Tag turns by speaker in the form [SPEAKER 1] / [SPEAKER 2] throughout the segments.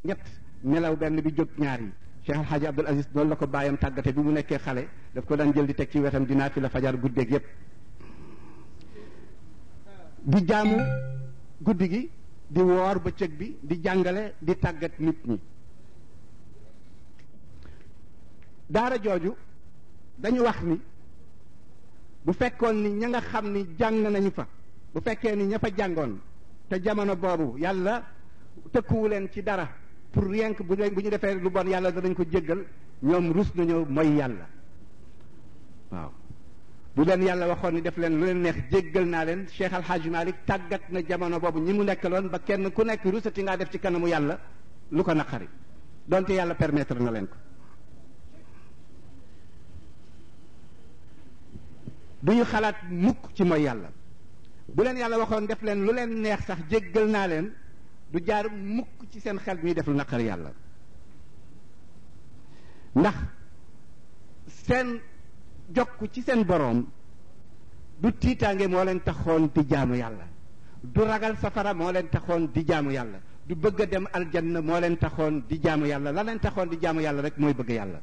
[SPEAKER 1] ñett nelaw benn bi jóg ñaar yi Cheikh Al Hadj Abdoul Aziz noonu la ko bàyyam tàggate bi mu nekkee xale daf ko daan jël di teg ci wetam dinaa fi la fajar guddeeg yépp di jaamu guddi gi di woor bëccëg bi di jàngale di tàggat nit ñi daara jooju dañu wax ni bu fekkoon ni ña nga xam ni jàng nañu fa bu fekkee ni ña fa jàngoon te jamono boobu yàlla tëkkuwu leen ci dara pour rien que bu bu ñu defee lu bon yàlla danañ ko jéggal ñoom rus nañoo mooy yàlla waaw bu leen yàlla waxoon ni def leen lu leen neex jéggal naa leen Cheikh Al Hadj Malick tàggat na jamono boobu ñi mu nekkaloon ba kenn ku nekk rusati ngaa def ci kanamu yàlla lu ko naqari donte yàlla permettre na leen ko du ñu xalaat mukk ci mooy yàlla bu leen yàlla waxoon def leen lu leen neex sax jéggal naa leen du jaar mukk ci seen xel ñuy def lu naqari yàlla ndax seen jokk ci seen boroom du tiitaange moo leen taxoon di jaamu yàlla du ragal safara moo leen taxoon di jaamu yàlla du bëgg a dem aljanna moo leen taxoon di jaamu yàlla la leen taxoon di jaamu yàlla rek mooy bëgg yàlla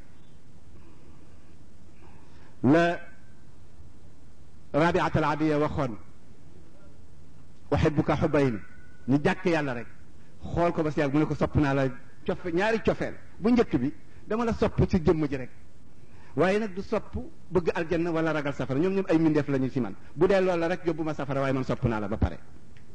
[SPEAKER 1] la rabiat al adiya waxoon uhibbuka xubayn ñu jàkk yàlla rek xool ko ba si yàgg mu ne ko sopp naa la cofe ñaari cofeel bu njëkk bi dama la sopp ci jëmm ji rek waaye nag du sopp bëgg aljanna wala ragal safara ñoom ñoom ay mbindeef lañu ci man bu dee loolu la rek yóbbu ma safara waaye man sopp naa la ba pare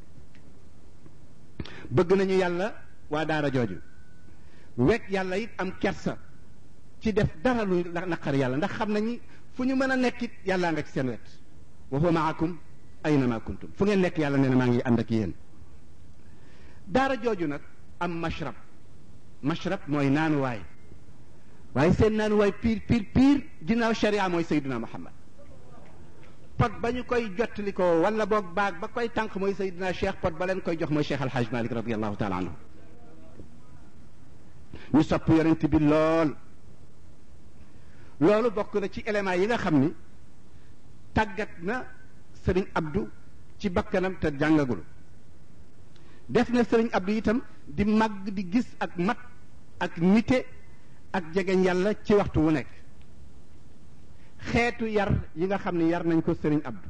[SPEAKER 1] bëgg nañu yàlla waa daara jooju wekk yàlla it am kersa ci def dara lu naqar yàlla ndax xam nañu fu ñu mën a nekkit yàllaa nga ci seen wet wa huwa maakum aynama kuntum fu ngeen nekk yàlla nee na maa ngi ànd ak yéen daara jooju nag am mashrab mashrab mooy naanuwaay waaye seen naanuwaay piir piir piir ginnaaw sharia mooy sayduna muhammad pot ba ñu koy jottali ko wala boog baag ba koy tànk mooy sayduna cheikh pot ba leen koy jox mooy cheikh alhaj malik radiallahu taala anhu ñu sopp yonent bi lool loolu bokk na ci éléments yi nga xam ni tàggat na sëriñ abdu ci bakkanam te jàngagul def na sëriñ abdu itam di màgg di gis ak mat ak nite ak jegeñ yàlla ci waxtu wu nekk xeetu yar yi nga xam ne yar nañ ko sëriñ abdu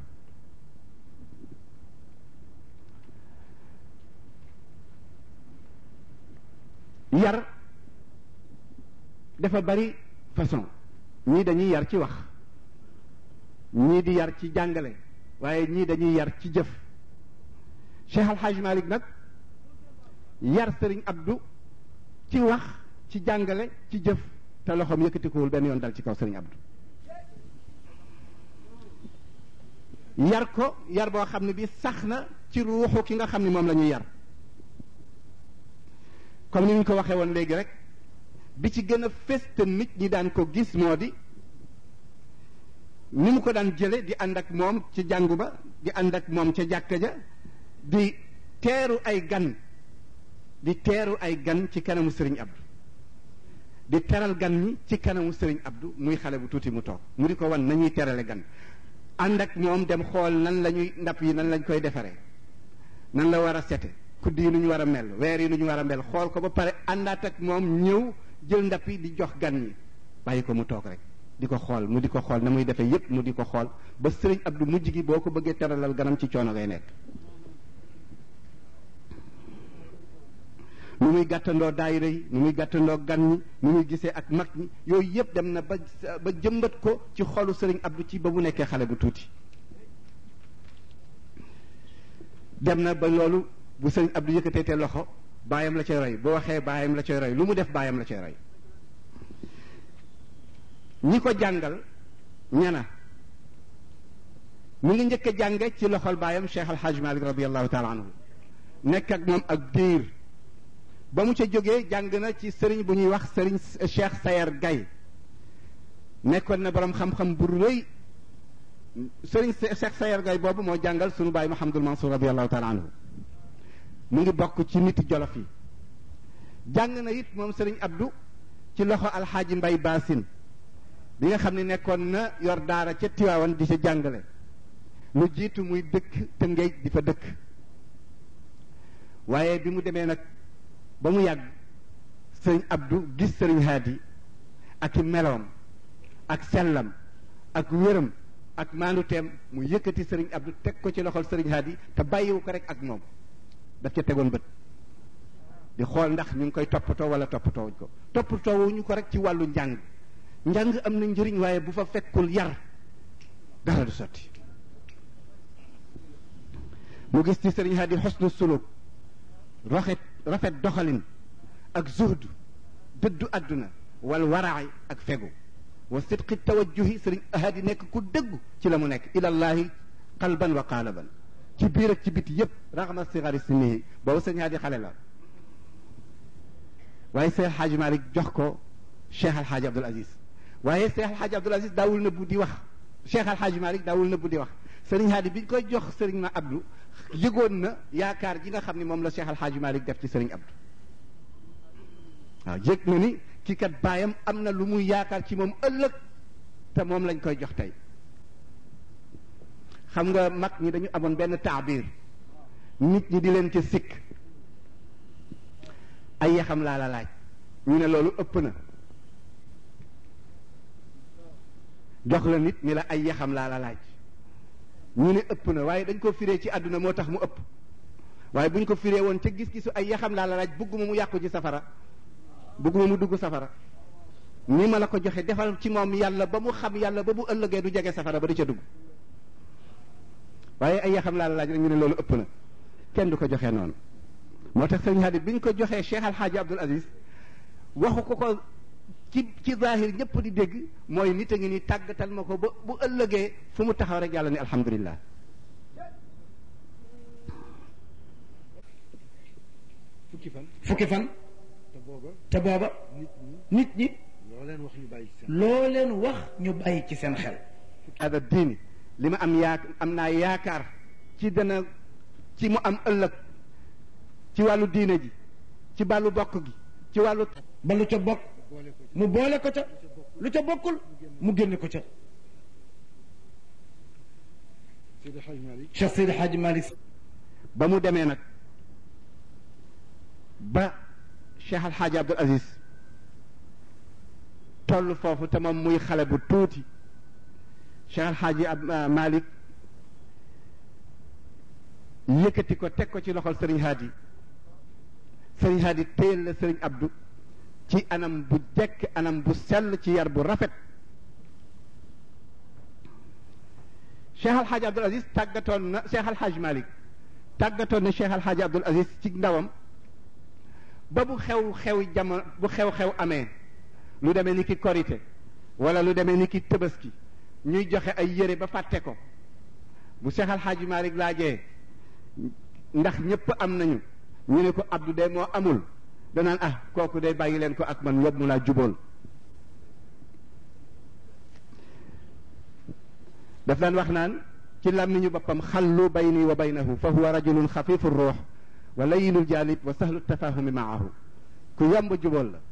[SPEAKER 1] yar dafa bari façon ñii dañuy yar ci wax ñii di yar ci jàngale waaye ñii dañuy yar ci jëf Cheikh Al Hadj Malick nag yar sëriñ Abdou ci wax ci jàngale ci jëf te loxoom yëkkatikuwul benn yoon dal ci kaw sëriñ Abdou yar ko yar boo xam ne bi sax na ci ruuxu ki nga xam ne moom la ñuy yar comme ni ñu ko waxee woon léegi rek bi ci gën a fés te nit ñi daan ko gis moo di ni mu ko daan jële di ànd ak moom ci jàngu ba di ànd ak moom ca jàkka ja di teeru ay gan di teeru ay gan ci kanamu sëriñ Abdou di teral gan ñi ci kanamu sëriñ Abdou muy xale bu tuuti mu toog mu di ko wan nañuy terale gan ànd ak moom dem xool nan la ñuy ndab yi nan lañ koy defaree nan la war a sete kudd yi nu ñu war a mel weer yi nu ñu war a mel xool ko ba pare àndaat ak moom ñëw jël ndab yi di jox gan ñi bàyyi ko mu toog rek di ko xool mu di ko xool na muy defee yépp mu di ko xool ba sëriñ Abdou mujj gi boo ko bëggee teralal ganam ci coono ngay nekk nu muy gàttandoo daayira yi nu muy gàttandoo gan ñi nu muy gisee ak mag ñi yooyu yépp dem na ba ba jëmbat ko ci xolu sëriñ Abdou ci ba mu nekkee xale bu tuuti dem na ba loolu bu sëriñ Abdou yëkkatee te loxo baayam la cay roy bu waxee baayam la cay roy lu mu def baayam la cay roy ñi ko jàngal ñana mu ngi njëkk a jànge ci loxol baayam Cheikh Al Hadj Malick radiallahu taala anhu nekk ak moom ak diir ba mu ca jógee jàng na ci sëriñ bu ñuy wax sëriñ Cheikh Sayer Gaye nekkoon na borom xam-xam bu rëy sëriñ Cheikh Sayer Gaye boobu moo jàngal sunu baay Mouhamadul Mansour radiallahu taala anhu mu ngi bokk ci nit jolof yi jàng na it moom sëriñ Abdou ci loxo alxaaji Mbay Baasin bi nga xam ne nekkoon na yor daara ca Tiwaawan di ca jàngale lu jiitu muy dëkk Tëngéej di fa dëkk waaye bi mu demee nag ba mu yàgg sëriñ Abdou gis sëriñ Hadi ak i meloom ak sellam ak wéram ak maanuteem mu yëkkati sëriñ Abdou teg ko ci loxol sëriñ Hadi te bàyyiwu ko rek ak moom daf ca tegoon bët di xool ndax ñu ngi koy toppatoo wala toppatoowuñ ko toppatoowuñu ko rek ci wàllu njàng njàng am na njëriñ waaye bu fa fekkul yar dara du sotti mu gis ci sëriñ Hadi xosnu suluk rafet rafet doxalin ak zuhd dëddu àdduna wal waraay ak fegu wa sidqi tawajjuhi sëriñ Hadi nekk ku dëggu ci la mu nekk ilallahi qalban wa qaalaban ci biir ak ci biti yépp raxma sigari sinihi boobu sëriñ Hadi xale la waaye Seex Alxaaji Malik jox ko Cheikh Alxaaji Abdul Aziz waaye Cheikh Alxaaji Abdul Aziz daawul nëbbu di wax Cheikh Alxaaji Malik daawul nëbbu di wax sëriñ Hadi bi ñu koy jox sëriñ ma Abdou yëgoon na yaakaar ji nga xam ne moom la Cheikh Alxaaji Malik def ci sëriñ Abdou waaw yëg na ni kii kat baayam am na lu muy yaakaar ci moom ëllëg te moom lañ koy jox tey xam nga mag ñi dañu amoon benn taabir nit ñi di leen ca sikk ay yaxam laa la laaj ñu ne loolu ëpp na jox la nit ni la ay yaxam laa la laaj ñu ne ëpp na waaye dañ ko firee ci àdduna moo tax mu ëpp waaye bu ñu ko firee woon ca gis-gisu ay yaxam laa la laaj bëgguma mu yàqu ci safara bëgguma mu dugg safara ni ma la ko joxe defal ci moom yàlla ba mu xam yàlla ba bu ëllëgee du jege safara ba di ca dugg waaye ay yaxam laa la laaj rek ñu ne loolu ëpp na kenn du ko joxee noonu moo tax sëñ Hadi bi ñu ko joxee Cheikh Alxaaji Abdul Aziz waxu ko ko ci ci zahir ñëpp di dégg mooy nit a ngi ni tàggatal ma ko ba bu ëllëgee fu mu taxaw rek yàlla ni alhamdulillah
[SPEAKER 2] fukki fan
[SPEAKER 3] fukki fan
[SPEAKER 2] te booba
[SPEAKER 3] te booba
[SPEAKER 2] nit ñi
[SPEAKER 3] nit ñi
[SPEAKER 2] loo leen wax ñu bàyyi ci seen
[SPEAKER 3] loo leen wax ñu bàyyi ci seen xel
[SPEAKER 1] ada diini li ma am yaa am naa yaakaar ci dana ci mu am ëllëg ci wàllu diine ji ci wàllu bokk gi ci wàllu
[SPEAKER 3] ba lu ca bokk
[SPEAKER 2] boole ko ci
[SPEAKER 3] mu boole ko ca lu ca bokkul mu génne ko ca
[SPEAKER 2] Seydi Hadj Malick
[SPEAKER 3] Cheikh Seydi Hadji Malick
[SPEAKER 1] ba mu demee nag ba Cheikh Alxaaji Abdul Aziz toll foofu te moom muy xale bu tuuti Cheikh Alxaaji ab Malick yëkkati ko teg ko ci loxol Sëriñ Hadi Sëriñ Hadi téyel la Sëriñ Abdou ci anam bu jekk anam bu sell ci yar bu rafet Cheikh Alxaaji Abdul Aziz tàggatoon na Cheikh Alxaaji Malick tàggatoon na Cheikh Alxaaji Abdul Aziz ci ndawam ba bu xew xew jamono bu xew-xew amee lu demee ni ki korite wala lu demee ni ki tëbaski ñuy joxe ay yére ba fàtte ko bu Cheikh Alxaaji Malick laajee ndax ñëpp am nañu ñu ne ko Abdou de moo amul danaan ah kooku de bàyyi leen ko ak man yóbbu mu laa jubool daf daan wax naan ci làmmiñu boppam xallu bayni wa baynahu fa huwa rajulun xafifu ruux wa layinul jaalib wa sahlu tafahumi maahu ku yomb jubool la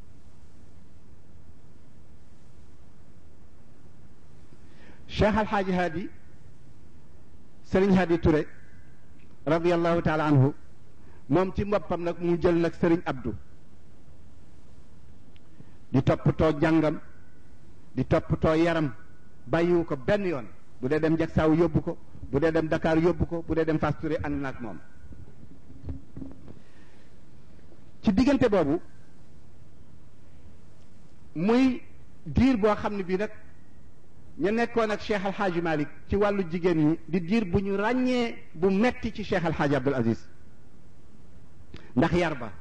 [SPEAKER 1] cheikh alxaaji haadi sëriñ haadi Touré radiallahu taala anhu moom ci boppam nag mu jël nag sëriñ Abdou di toppatoo jàngam di toppatoo yaram bàyyiwu ko benn yoon bu dee dem Jaksaaw yóbbu ko bu dee dem Dakar yóbbu ko bu dee dem Fass Touré ànd na ak moom ci diggante boobu muy diir boo xam ne bii nag ñu nekkoon ak Cheikh Alxaaji Malick ci wàllu jigéen ñi di diir bu ñu ràññee bu metti ci Cheikh Alxaaji Abdul Aziz ndax yar ba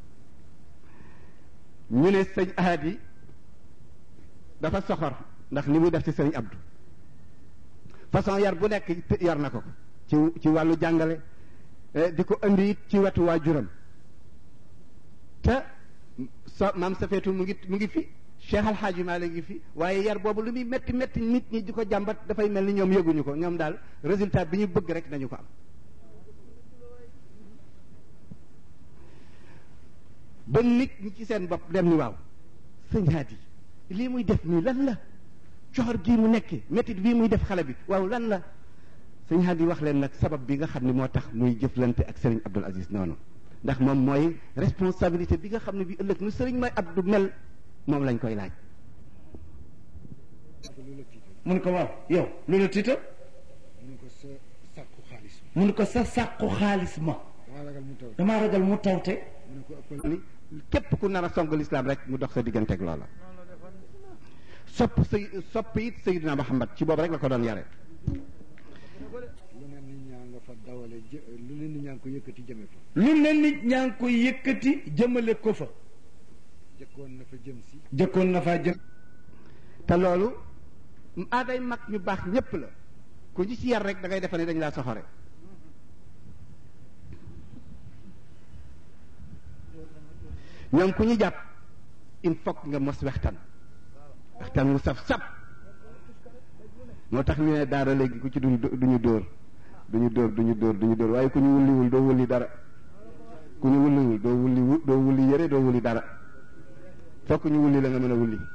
[SPEAKER 1] ñu ne sëñ Ahadi dafa soxor ndax li muy def ci sëñ Abdou façon yar bu nekk yar na ko ci ci wàllu jàngale di ko indi it ci wetu waajuram te so maam Safeetu mu ngi mu ngi fi Cheikh Alxaaji Maalik ngi fi waaye yar boobu lu muy métti métti nit ñi di ko jàmbat dafay mel ni ñoom yëguñu ko ñoom daal résultat bi ñu bëgg rek nañu ko am ba nit ñi ci seen bopp dem ni waaw sëñ Hadi lii muy def nii lan la coxor gii mu nekkee métit bii muy def xale bi waaw lan la sëñ Hadi wax leen nag sabab bi nga xam ne moo tax muy jëflante ak sëriñ Abdul Aziz noonu ndax moom mooy responsabilité bi nga xam ne bi ëllëg nu sëriñ may Abdou mel moom lañ koy laaj
[SPEAKER 2] lu la tiital
[SPEAKER 3] mun ko waaw yow lu la tiital
[SPEAKER 2] mun ko sa sàkku xaalis
[SPEAKER 3] mun ko sa sàqu xaalis ma
[SPEAKER 2] damaa ragal mu taw
[SPEAKER 3] damaa ragal mu tawte
[SPEAKER 2] mu ne ko ëppal
[SPEAKER 1] ni képp ku nar a song lislaam rek mu dox sa digganteeg loola sopp say sopp it Seydina Muhammad ci boobu rek la ko doon yare
[SPEAKER 2] lu ne nit ñaa nga fa dawale jë lu ne nit ñaa ngi ko yëkkati jëme fa
[SPEAKER 3] lu ne nit ñaa ngi koy yëkkati jëmale ko fa
[SPEAKER 2] jëkkoon na fa jëm si
[SPEAKER 3] jëkkoon na faa jëm
[SPEAKER 1] te loolu aaday mag ñu baax ñépp la ku ñu ci yar rek da ngay defe ne dañ laa soxore ñoom ku ñu jàpp il faut que nga mos waxtaan waxtaan wu saf sap moo tax ñu ne daara léegi ku ci du duñu dóor duñu dóor duñu dóor duñu dóor waaye ku ñu wulliwul doo wulli dara ku ñu wulliwul doo wulli wu doo wulli yëre doo wulli dara fokk ñu wulli la nga mën a wulli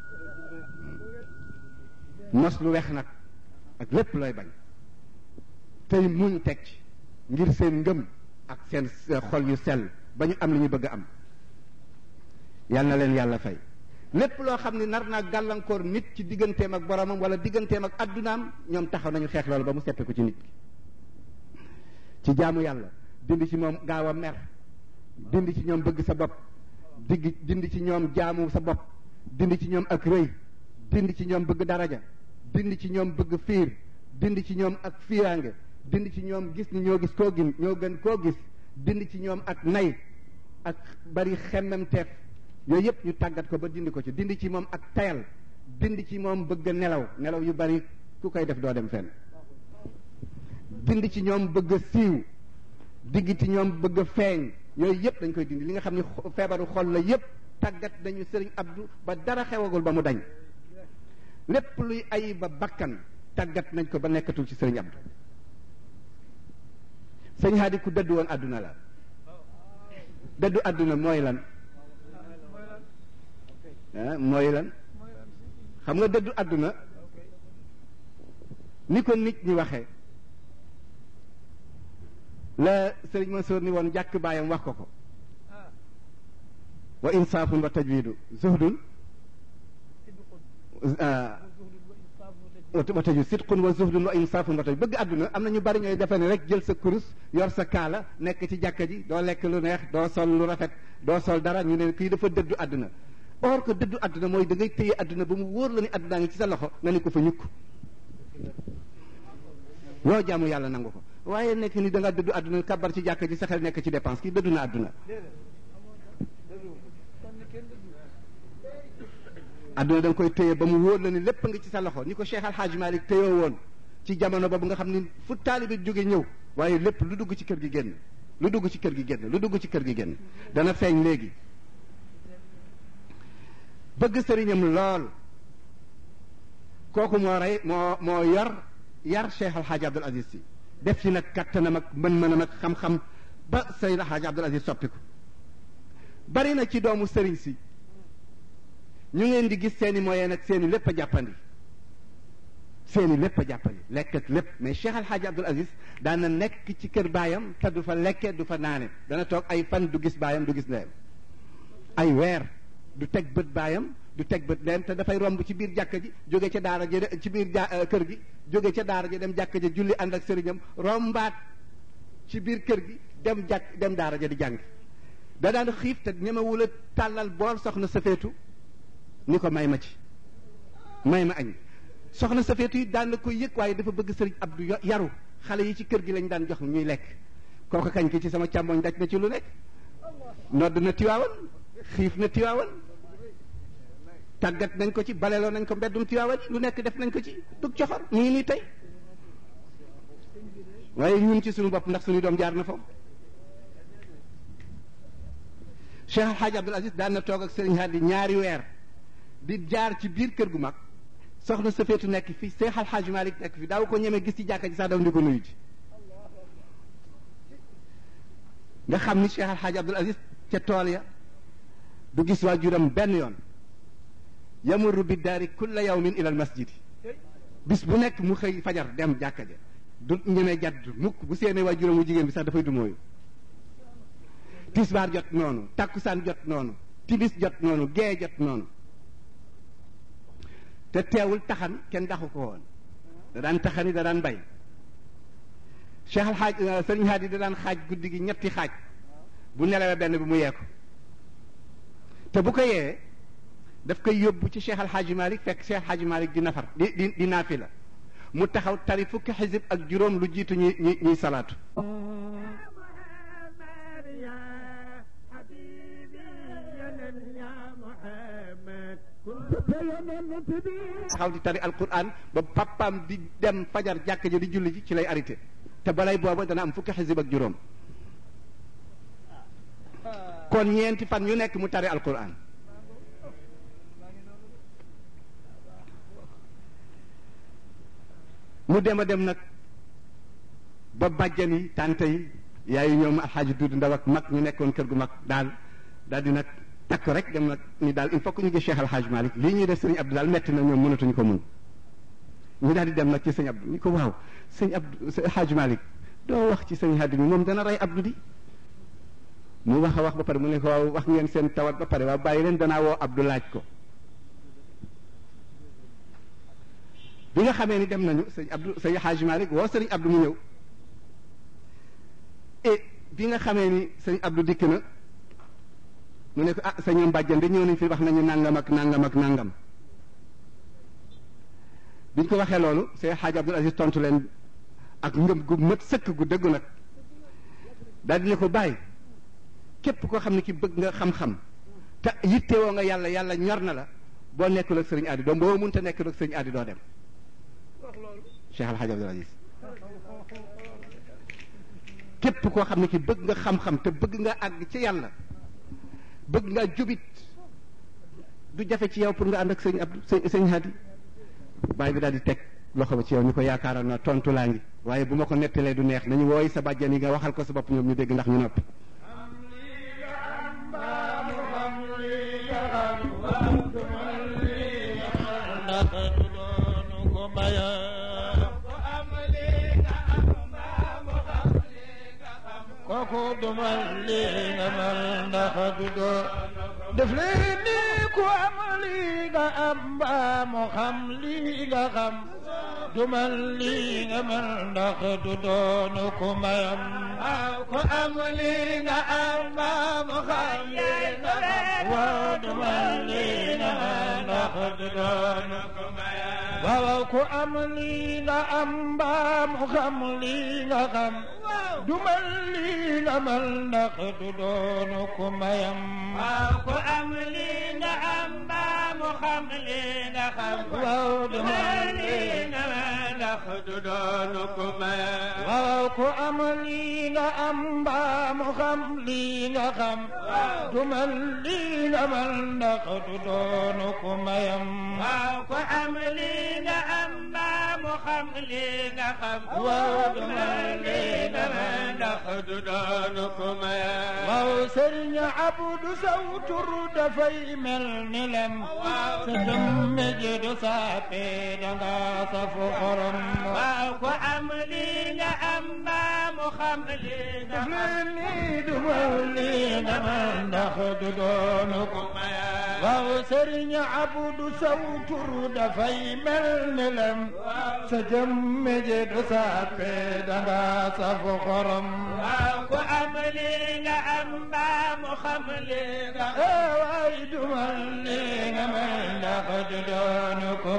[SPEAKER 1] mos lu wex nag ak lépp looy bañ tey muñ teg ci ngir seen ngëm ak seen xol yu sell ba ñu am li ñu bëgg a am yal na leen yàlla fay lépp loo xam ne nar naa gàllankoor nit ci digganteem ak boromam wala digganteem ak addunaam ñoom taxaw nañu xeex loolu ba mu seppe ko ci nit ki ci jaamu yàlla dindi ci moom gaaw a mer dindi ci ñoom bëgg sa bopp digg dindi ci ñoom jaamu sa bopp dindi ci ñoom ak rëy dindi ci ñoom bëgg daraja dindi ci ñoom bëgg fiir dindi ci ñoom ak fiiraange dindi ci ñoom gis ni ñoo gis koo gin ñoo gën koo gis dindi ci ñoom ak nay ak bari xemmemteef yooyu yëpp ñu tàggat ko ba dindi ko ci dindi ci moom ak tayal dindi ci moom bëgg nelaw nelaw yu bari ku koy def doo dem fenn dindi ci ñoom bëgg a siiw digg ci ñoom bëgg a feeñ yooyu yëpp dañ koy dindi li nga xam ni feebaru xol la yëpp tàggat nañu sëriñ Abdou ba dara xewagul ba mu dañ lépp luy ay ba bakkan tàggat nañ ko ba nekkatul ci sëriñ Abdou sëñ Hadi ku dëddu woon àdduna la dëddu àdduna mooy lan ah mooy lan xam nga dëddu àdduna ni ko nit ñi waxee la sëriñ Mansour ni woon jàkk baayam wax ko ko wa insaafun wa tajwidu zuhdun wa tajwid sidqun wa zuhdun wa insaafun wa tajwid bëgg àdduna am na ñu bari ñooy defe ne rek jël sa kurus yor sa kaala nekk ci jàkka ji doo lekk lu neex doo sol lu rafet doo sol dara ñu ne kii dafa dëddu àdduna or que dëddu àdduna mooy da ngay téye àdduna ba mu wóor la ni àdduna ngi ci sa loxo nga ni ko fa ñukk loo jaamu yàlla nangu ko waaye nekk ni da nga dëddu àdduna kabar ci jàkka ji sa xel nekk ci dépense kii dëddu na àdduna àdduna da nga koy téye ba mu wóor la ni lépp nga ci sa loxo ni ko Cheikh Al Hadj Malick téyoo woon ci jamono boobu nga xam ni fu taalibe jóge ñëw waaye lépp lu dugg ci kër gi génn lu dugg ci kër gi génn lu dugg ci kër gi génn dana feeñ léegi bëgg sëriñam lool kooku moo rey moo moo yor yar Cheikh Al Hadj Abdoul Aziz si def ci nag kattanam ak mën-mënam ak xam-xam ba Seydou Al Hadj Abdoul Aziz soppiku bari na ci doomu sëriñ si ñu ngeen di gis seeni moyen ak seeni lépp a jàppandi seeni lépp a jàppandi lekk ak lépp mais Cheikh Al Hadj Abdoul Aziz daan na nekk ci kër baayam te du fa lekke du fa naane dana toog ay fan du gis baayam du gis ndeyam ay weer du teg bët baayam du teg bët ndeyam te dafay romb ci biir jàkka ji jóge ca daara ja ci biir ja kër gi jóge ca daara ja dem jàkka ja julli ànd ak sëriñam rombaat ci biir kër gi dem jàkk dem daara ja di jàng da daan xiif te ñemewul a tàllal bool soxna safeetu ni ko may ma ci may ma añ soxna safeetu yi daan na koy yëg waaye dafa bëgg sëriñ Abdou yaru xale yi ci kër gi lañ daan jox ñuy lekk kooku kañ ki ci sama càmmoñ daj na ci lu nekk nodd na tiwaawan xiif na tiwaawan tàggat nañ ko ci baleloo nañ ko mbeddum tiwaawan lu nekk def nañ ko ci dug coxor ñu ngi nii tey waaye ñun ci suñu bopp ndax suñu doom jaar na foofu Cheikh Al Hadj Abdoul Aziz daan na toog ak Serigne Hadi ñaari weer di jaar ci biir kër gu mag soxna Safeetu nekk fi Cheikh Al Hadj Malick nekk fi daaw ko ñemee gis ci jàkka ji sax daw di ko nuyu ji nga xam ni Cheikh Al Hadj Abdoul Aziz ca tool ya du gis waajuram benn yoon yamurru bi daari kulla yawmin ila al masjidi bis bu nekk mu xëy fajar dem jàkka ja du ñemee jadd mukk bu seenee waajuram mu jigéen bi sax dafay du mooyu tisbaar jot noonu takkusaan jot noonu timis jot noonu gee jot noonu te teewul taxan kenn daxu ko woon da daan taxani da daan bay Cheikh Al Hadj Sëriñ Hadi da daan xaaj guddi gi ñetti xaaj bu nelawee benn bi mu yee ko te bu ko yee daf koy yóbbu ci Cheikh Al Hadj Malick fekk Cheikh Al Hadj Malick di nafar di di di naafila mu taxaw tari fukki xisib ak juróom lu jiitu ñuy ñuy ñuy salaatu. taxaw di tari alquran ba papaam di dem fajar jàkk ja di julli ji ci lay arrêté te balay booba dana am fukki xisib ak juróom kon ñeenti fan yu nekk mu tari alquran mu dem a dem nag ba bàjjan yi tante yi yaayu ñoom alxaaji duud ndaw ak mag ñu nekkoon kër gu mag daal daal di nag takk rek dem nag ni daal il faut que ñu gis Cheikh Alxaaji Malick lii ñuy def sëñ Abdou daal metti na ñoom mënatuñu ko mun ñu daal di dem nag ci sëñ Abdou ñu ko waaw sëñ Abdou sëñ Alxaaji Malick doo wax ci sëñ Hadi mi moom dana rey Abdou di mu wax a wax ba pare mu ne ko waaw wax ngeen seen tawat ba pare waaw bàyyi leen danaa woo Abdou laaj ko bi nga xamee ni dem nañu sëñ Abdou sëñ Alxaaji Malick woo sëñ Abdou mu ñëw et bi nga xamee ni sëñ Abdou dikk na mu ne ko ah sa ñoom bàjjan de ñëw nañ fi wax nañu nangam ak nangam ak nangam biñ ko waxee loolu Seex Xaaj Abdul Aziz tontu leen ak ngëm gu mët sëkk gu dëggu nag daal di ne ko bàyyi képp koo xam ne ki bëgg nga xam-xam te yittewoo nga yàlla yàlla ñor na la boo nekkul ak sëriñ Adi doo boo mënta nekkul ak sëriñ Adi doo dem Cheikh Al Hadj Abdul Aziz képp koo xam ne ki bëgg nga xam-xam te bëgg nga àgg ci yàlla bëgg nga jubit du jafe ci yow pour nga ànd ak sëñ Abdou sëñ sëñ Hadi bàyyi bi daal di teg loxo ba ci yow ñu ko yaakaaroon na tontu laa ngi waaye bu ma ko nettalee du neex nañu wooy sa bàjjan yi nga waxal ko sa bopp ñoom ñu dégg ndax ñu noppi
[SPEAKER 4] kooku dumal li nga mel ndax du doo def leen ni ku am li nga am mbaa mu xam li nga xam dumal li nga mel ndax du doonu ku mayam ku am li nga am mbaa mu xam li nga xam waaw dumal li nga mel ndax du doonu ku mayam waaw ku am li nga am mbaa mu xam li nga xam dumal li nga mel ndax du doonu ku mayam
[SPEAKER 5] waaw ku am li nga am mbaa mu xam li nga xam
[SPEAKER 4] waaw dumal
[SPEAKER 5] li nga mel ndax du doonu ku mayam
[SPEAKER 4] waaw ku am li nga am mbaa mu xam li nga xam dumal li nga mel ndax du doonu ku mayam
[SPEAKER 5] waaw ku am li nga am mbaa mu xam li nga xam
[SPEAKER 4] waaw
[SPEAKER 5] dumal li nga mel ndax du doonu ku mayam
[SPEAKER 4] waaw sëriñ Abdu saw tur dafay mel ni lem sa jëmme ji du saape danga safu xorom
[SPEAKER 5] waaw ku am li nga am mbaa mu xam li nga
[SPEAKER 4] daf
[SPEAKER 5] xam
[SPEAKER 4] leen ni dumal li nga mel ndax du doonu ko waaw sëriñ Abdu saw tur dafay mel ni lem sa jëmme ji du saape danga safu xorom
[SPEAKER 5] waaw ku am li nga am mbaa mu xam li nga xam
[SPEAKER 4] waay dumal li nga mel ndax du doonu ko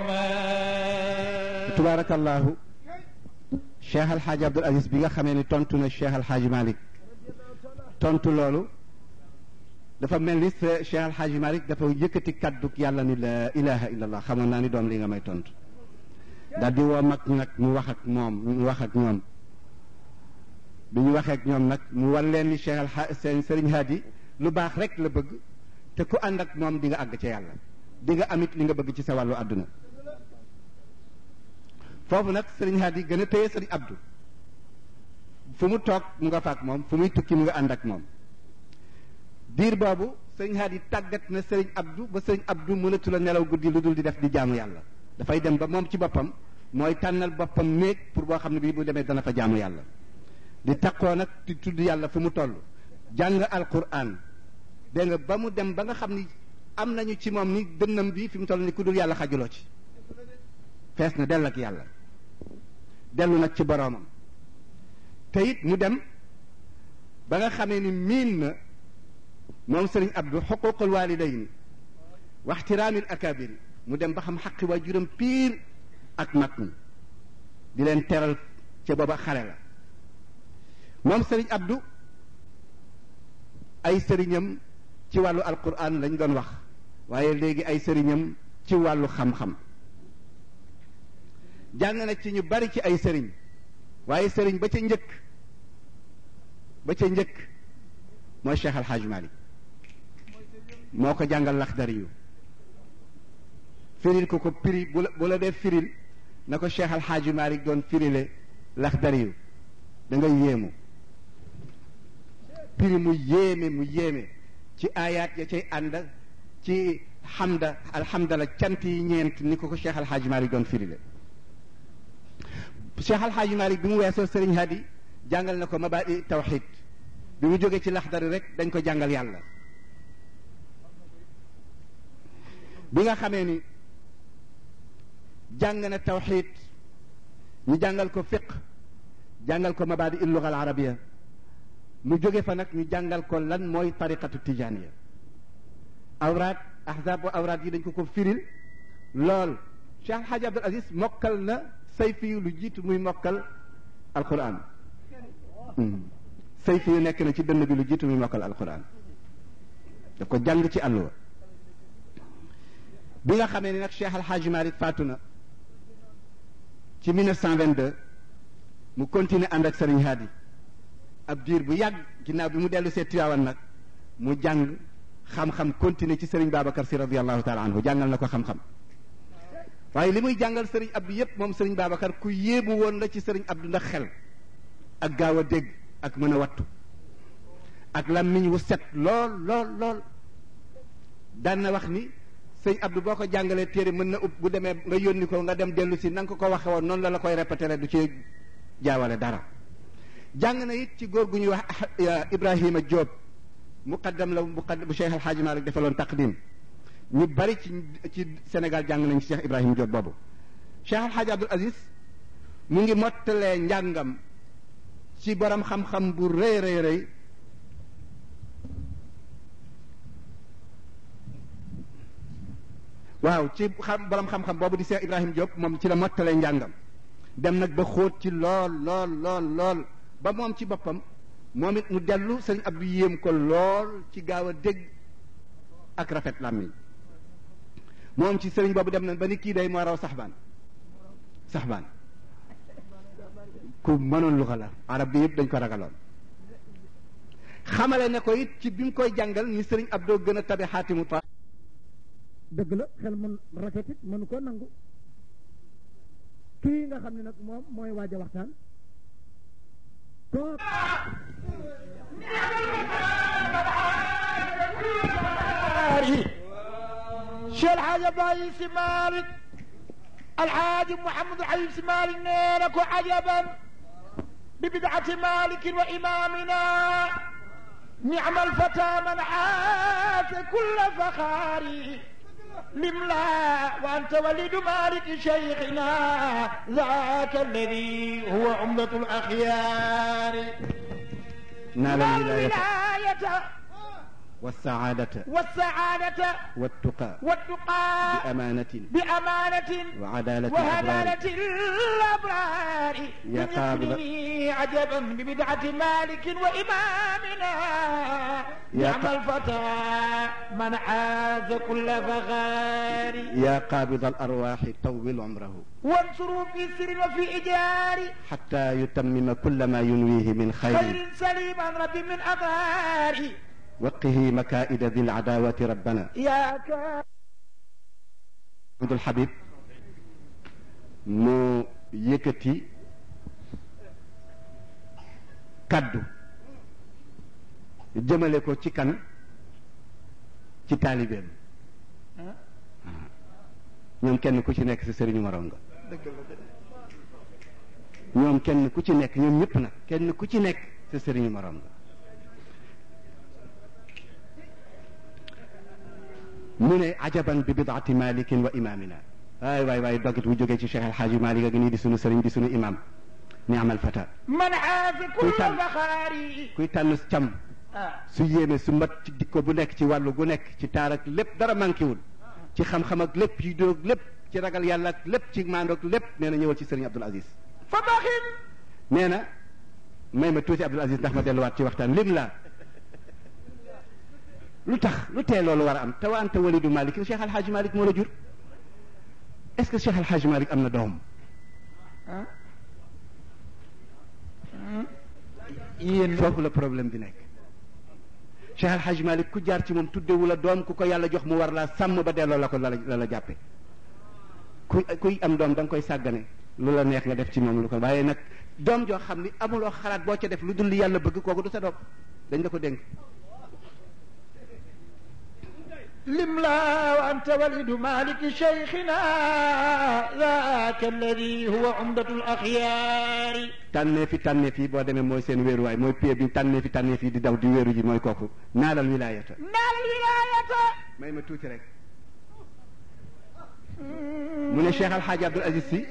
[SPEAKER 4] mel
[SPEAKER 1] tubaarakallaahu Cheikh Al Hadj Abdul Aziz bi nga xamee ni tontu na Cheikh Al Hadj Malick tontu loolu dafa mel ni se- Cheikh Al Hadj Malick dafa yëkkati kadduk yàlla ni la ilaha illallah xamoon naa ni doom li nga may tontu daal di woo mag nag mu wax ak moom mu wax ak ñoom bi ñu waxee ak ñoom nag mu war leen ni Cheikh Al Hadj seen Serigne Hadi lu baax rek la bëgg te ku ànd ak moom di nga àgg ca yàlla di nga amit li nga bëgg ci sa wàllu àdduna foofu nag Serigne Hadi gën a téye Serigne Abdou fu mu toog mu nga faak moom fu muy tukki mu nga ànd ak moom diir boobu Serigne Hadi tàggat na Serigne Abdou ba Serigne Abdou mënatu la nelaw guddi lu dul di def di jaamu yàlla dafay dem ba moom ci boppam mooy tànnal boppam néeg pour boo xam ne bii bu demee dana fa jaamu yàlla di takkoo nag di tudd yàlla fu mu toll jàng alquran dégg nga ba mu dem ba nga xam ni am nañu ci moom ni dënnam bi fi mu toll ni ku dul yàlla xajuloo ci fees na dell ak yàlla dellu nag ci boroomam te it mu dem ba nga xamee ni miin na moom sëriñ Abdou xuququl walidayn wa ixtiraamil akabiri mu dem ba xam xaqi waajuram piir ak mag ñi di leen teral ca booba xale la moom sëriñ Abdou ay sëriñam ci wàllu alquran lañ doon wax waaye léegi ay sëriñam ci wàllu xam-xam jàng na ci ñu bari ci ay sëriñ waaye sëriñ ba ca njëkk ba ca njëkk mooy Cheikh Al Hadj Malick moo ko jàngal laxdari yu firil ko ko piri bu la bu la dee firil na ko Cheikh Al Hadj Malick doon firile laxdari yu da nga yéemu piri mu yéeme mu yéeme ci ayaat ya cay ànd ci xamda alhamdala cant yi ñeent ni ko ko Cheikh Al Hadj Malick doon firile Cheikh Al Hadj Malick bi mu weesoo Serigne Hadi jàngal na ko mabaadi tawxid bi mu jógee ci laxdari rek dañ ko jàngal yàlla bi nga xamee ni jàng na tawxid ñu jàngal ko fiq jàngal ko mabaadi il luga al arabia mu jóge fa nag ñu jàngal ko lan mooy tariqatu tijaniya awraat ahzab wa awraat yi dañ ko ko firil lool Cheikh Al Hadj Abdul Aziz mokkal na sayfi lu jiitu muy mokkal alquran sayfi yu nekk na ci dënn bi lu jiitu muy mokkal alquran da ko jàng ci àlluwa bi nga xamee ni nag Cheikh Al Hadj Malick faatu na ci 1922 mu continuer ànd ak Serigne Hadi ab diir bu yàgg ginnaaw bi mu dellu see Tiwaawan nag mu jàng xam-xam continuer ci Serigne Babacar si radiyallahu taala anhu jàngal na ko xam-xam waaye li muy jàngal Serigne Abdou yépp moom Serigne Babacar ku yéemu woon la ci Serigne Abdou ndax xel ak gaaw a dégg ak mën a wattu ak làmmiñ wu set lool lool lool daan na wax ni sëñ Abdou boo ko jàngalee téere mën na ub bu demee nga yónni ko nga dem dellu si na nga ko ko waxe woon noonu la la koy répété du ci jaawale dara jàng na it ci góor gu ñuy wax Ibrahima Diop muqaddam la muqaddam bu Cheikh El Hadj Malick defaloon taqdim ñu bari ci ci Sénégal jàng nañ ci Cheikh Ibrahima Diop boobu Cheikh El Hadj Abdoul Aziz mu ngi mottalee njàngam ci borom xam-xam bu rëy rëy rëy waaw ci xam borom xam-xam boobu di Cheikh Ibrahima Diop moom ci la mottalee njàngam dem nag ba xóot ci lool lool lool lool ba moom ci boppam moom it mu dellu sëñ Abdou yéem ko lool ci gaaw a dégg ak rafet làmmiñ moom ci sëriñ boobu dem na ba ni kii day moo raw saxbaan saxbaan ku mënoon lu ko la arab bi yëpp dañ ko ragaloon xamale ne ko it ci bi mu koy jàngal ni sëriñ Abdou gën a tabe xaatimu ta
[SPEAKER 3] dëgg la xel mën rafet it mënu ko nangu kii nga xam ne nag moom mooy waaj a waxtaan toog
[SPEAKER 4] Cheikh Alhaji Abdoulaye Si Malick Alhaji Mouhamadou Ayib Si Malick nee na ko ajaban bi bid'ati Malik wa imamina نعم الفتى من عاش كل فخاري لملا وأنت ولد مالك شيخنا ذاك الذي هو عمدة الأخيار
[SPEAKER 1] نال الولاية
[SPEAKER 4] الولاية
[SPEAKER 1] والسعادة
[SPEAKER 4] والسعادة
[SPEAKER 1] والتقى
[SPEAKER 4] والتقى
[SPEAKER 1] بأمانة
[SPEAKER 4] بأمانة
[SPEAKER 1] وعدالة الأبرار
[SPEAKER 4] وهلالة الأبرار
[SPEAKER 1] يا
[SPEAKER 4] من
[SPEAKER 1] قابل-
[SPEAKER 4] يقنني عجبا ببدعة مالك وإمامنا
[SPEAKER 1] يا
[SPEAKER 4] نعم
[SPEAKER 1] ق-
[SPEAKER 4] الفتى من عاز كل فخار
[SPEAKER 1] يا قابض الأرواح طول عمره
[SPEAKER 4] وانصروا في سر وفي إجار
[SPEAKER 1] حتى يتمم كل ما ينويه من خير
[SPEAKER 4] خير سليم عن رب من أغار
[SPEAKER 1] وقه مكائد ذي العداوة ربنا
[SPEAKER 4] يا كا
[SPEAKER 1] Abdul Habib mu yëkkati kaddu jëmale ko ci kan ci taalibeem ñoom kenn ku ci nekk sa sëriñu morom nga ñoom kenn ku ci nekk ñoom ñëpp nag kenn ku ci nekk sa sëriñu morom nga mu ne ajaban bi bidaati malikin wa imamina waay waay waay dogit bu jógee ci cheikh alxaaji malik a ngi nii di sunu sëriñ di sunu imam ni amal fata
[SPEAKER 4] من حاز كل
[SPEAKER 1] كل
[SPEAKER 4] فخاري
[SPEAKER 1] kuy tànn cam
[SPEAKER 4] آه.
[SPEAKER 1] su yéeme su mat ci dikko bu nekk ci wàllu gu nekk ci taar ak lépp dara manqué wul ci xam-xam ak lépp ci dóog lépp ci ragal yàlla ak lépp ci maandoog lépp nee na ñëwal ci sëriñ Abdul Aziz
[SPEAKER 4] فبخل
[SPEAKER 1] nee na may ma tuuti Abdul Aziz ndax ma delluwaat ci waxtaan lim la lu tax lu tee loolu war a am te wa anta walidu Malik Cheikh Al Hadj Malik moo la jur est-ce que Cheikh Al Hadj Malik am na doom
[SPEAKER 4] yéen
[SPEAKER 1] foofu la problème bi nekk Cheikh Al Hadj Malik ku jaar ci moom tuddewu la doom ku ko yàlla jox mu war laa sàmm ba delloo la ko la la la jàppe ku kuy am doom da nga koy sàggane lu la neex nga def ci moom lu ko waaye nag doom joo xam ni amuloo xalaat boo ca def lu dul li yàlla bëgg kooku du sa doom dañ la ko dénk
[SPEAKER 4] لم لا وأنت ولد مالك شيخنا ذاك الذي هو عمدة الأخيار
[SPEAKER 1] tànnee fi tànnee fi boo demee mooy seen wéeruwaay mooy pied bi tànnee fi tànnee fi di daw di wéeru ji mooy kooku naalal wilaayata
[SPEAKER 4] نال الولاية
[SPEAKER 1] may ma tuuti rek mu ne Cheikh Alxaaji Abdul Aziz si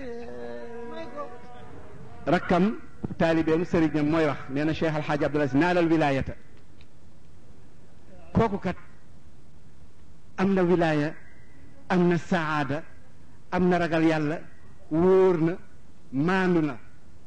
[SPEAKER 1] rakkam taalibeem sëriñam mooy wax nee na Cheikh Alxaaji Abdul Aziz naalal wilaayata kooku kat am na wilaaya am na saada am na ragal yàlla wóor na maandu na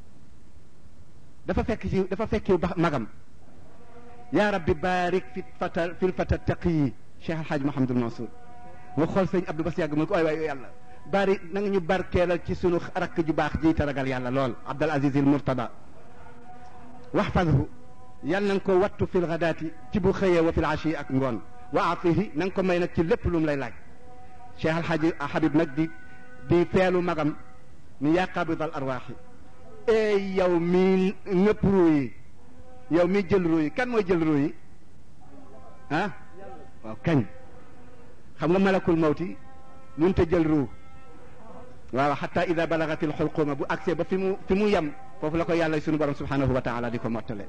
[SPEAKER 1] dafa fekk ci dafa fekk ba magam yaa rabbi baarik fi fata fil fata taqiyi Cheikh Alxaaj Mahamadul Mansour nga xool sëñ Abdou Bas yàgg mu ne ko ay waay yàlla bari na nga ñu barkeelal ci sunu rakk ju baax ji te ragal yàlla lool Abdul Aziz il Murtada waxfadhu yàlla na nga ko wattu fil gadaati ci bu xëyee wa fil ashi ak ngoon wa atihi na nga ko may nag ci lépp lu mu lay laaj Cheikh Alxaaji Habib nag di di feelu magam ni yaa qabidal arwaaxi ey yow mi nëpp ruu yi yow mi jël ruu yi kan mooy jël ruu yi ah waaw kañ xam nga malakul mawti mënut a jël ruu waaw xata ida balagatil xulquma bu agsee ba fi mu fi mu yem foofu la ko yàlla sunu borom subhanahu wa taala di ko mottale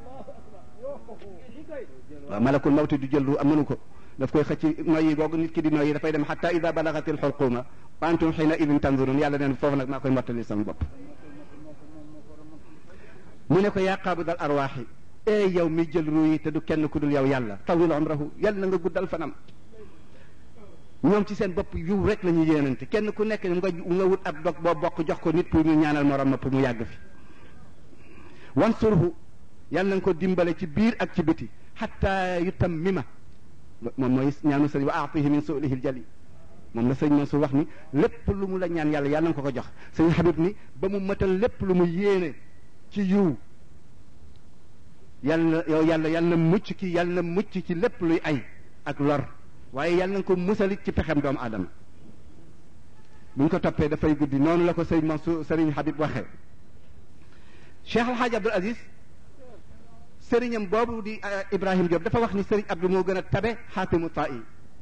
[SPEAKER 1] waaw malakul mawti du jël ruu am mënu ko daf koy xëcc noyyi googu nit ki di noyyi dafay dem xata ida balagatil xulquma wa antum xiina idin tanzurun yàlla neen foofu nag maa koy mottali sama bopp mu ne ko yaa qaabidal arwaaxi ee yow mi jël ruu yi te du kenn ku dul yow yàlla tawil umrahu yàlla na nga guddal fanam ñoom ci seen bopp yiw rek la ñu yéenante kenn ku nekk nga nga wut ab dog boo bokk jox ko nit pour ñu ñaanal morom ma pour mu yàgg fi wansurhu yàlla na nga ko dimbale ci biir ak ci biti xatta yutammima moom mooy ñaanu sëriñ wa aatihi min suulihi ljali moom la sëñ Mansour wax ni lépp lu mu la ñaan yàlla yàlla na nga ko ko jox sëñ Habib ni ba mu matal lépp lu mu yéene ci yiw yàlla yow yàlla yàlla na mucc ki yàlla na mucc ci lépp luy ay ak lor waaye yàlla na ko musalit ci pexem doomu aadama buñ ko toppee dafay guddi noonu la ko sëñ Mansour sëriñ Habib waxee Cheikh Al Hadj Abdoul Aziz sëriñam boobu di Ibrahim Diop dafa wax ni sëriñ Abdou moo gën a tabe xaatimu ta'i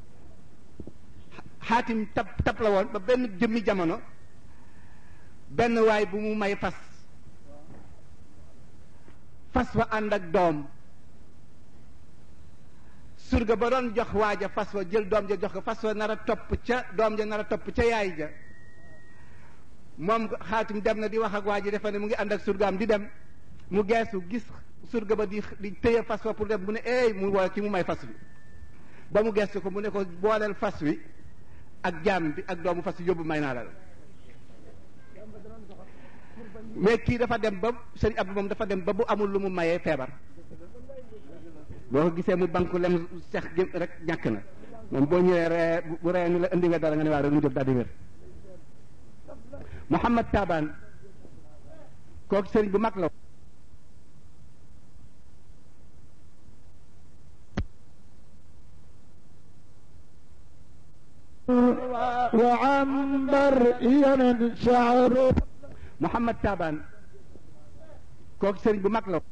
[SPEAKER 1] xaatim tab tab la woon ba benn jëmmi jamono benn waay bu mu may fas fas wa ànd ak doom surga ba doon jox waaja fas wa jël doom ja jox ko fas wa nar a topp ca doom ja nar a topp ca yaay ja moom xaatim dem na di wax ak waa ji defe ne mu ngi ànd ak surgaam di dem mu geesu gis surga ba di di téye fas wa pour dem mu ne eey mu woo ki mu may fas wi ba mu geesu ko mu ne ko booleel fas wi ak jaam bi ak doomu fas wi yóbbu may naa la mais kii dafa dem ba sëñ Abdou moom dafa dem ba bu amul lu mu mayee feebar boo ko gisee mu banku lem sex gi rek ñàkk na moom boo ñëwee ree bu ree ni la indi nga dara nga ne waa rek mu jóg daal di wér Mouhamad Taban kooku sëriñ bu mag la
[SPEAKER 4] وعنبر يمن شعره
[SPEAKER 1] Mouhamad Taban kooku sëriñ bu mag la